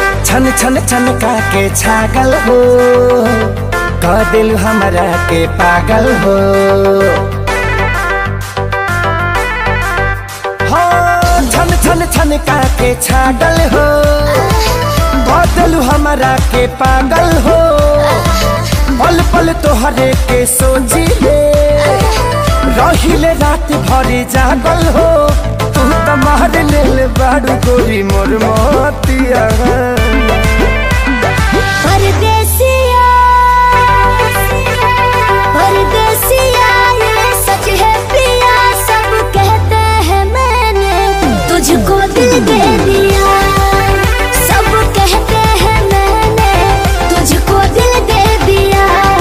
छन छन छन का के छागल हो कह दिल हमरा के पागल हो हो छन छन छन का के छागल हो कह दिल हमरा के पागल हो पल पल तोहरे के सोची ले रहिले रात भरी जागल हो तू त मार लेल बाड़ू गोरी मोर मोतिया परदेसिया परदेसिया ये सच है पिया सब कहते हैं मैंने तुझको दिल दे दिया सब कहते हैं मैंने तुझको दिल दे दिया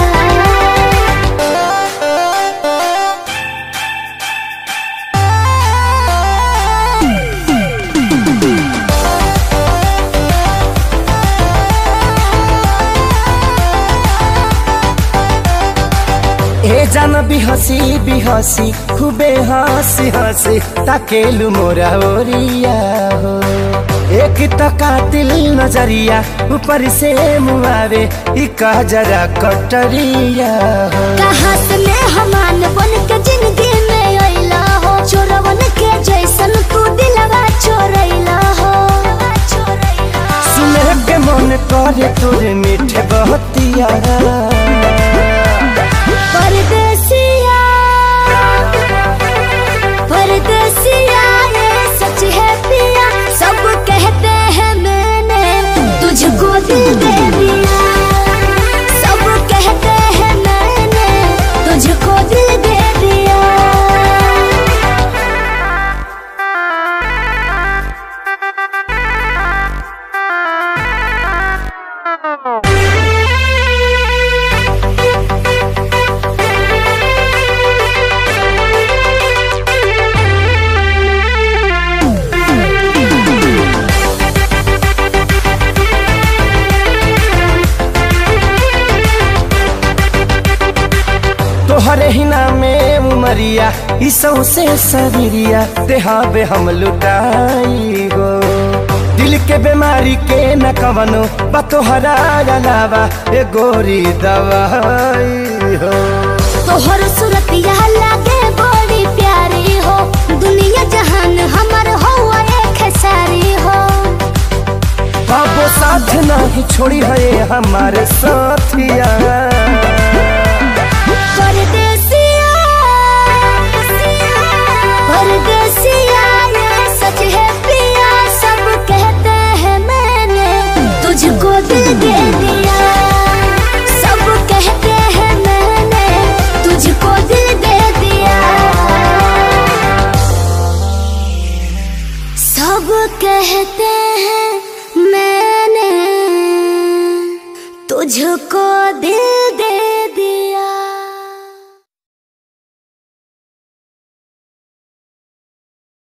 ए जान बिहसी बिहसी खूबे हंसी हंसी ताकेलु मोरा ओरिया हो एक त कातिल नजरिया ऊपर से मुआवे ई जरा कटरिया हो कहाँ से मैं हमान बन के जिंदगी में अइला हो चोरवन के जैसन तू दिलवा चोरैला हो सुने के मन करे तोरे मीठे बहतिया परदेसिया परदेसिया ये सच है पिया सब कहते हैं मैंने तुझको दिल दे दिया सब कहते हैं मैंने तुझको दिल दे दिया तोहरे ही नामे उमरिया ई सौसे शरीरिया देहाबे हम लुटाई गो दिल के बीमारी के न कवनो बा तोहरा अलावा ए गोरी दवाई हो तोहर सूरत यह लागे बड़ी प्यारी हो दुनिया जहान हमर हो एक सारी हो बाबो साथ नहीं छोड़ी है हमारे साथिया परदेसिया परदेसिया ये सच है पिया सब कहते हैं मैंने तुझको दिल दे दिया सब कहते हैं मैंने तुझको दिल दे दिया सब कहते हैं मैंने तुझको दिल दे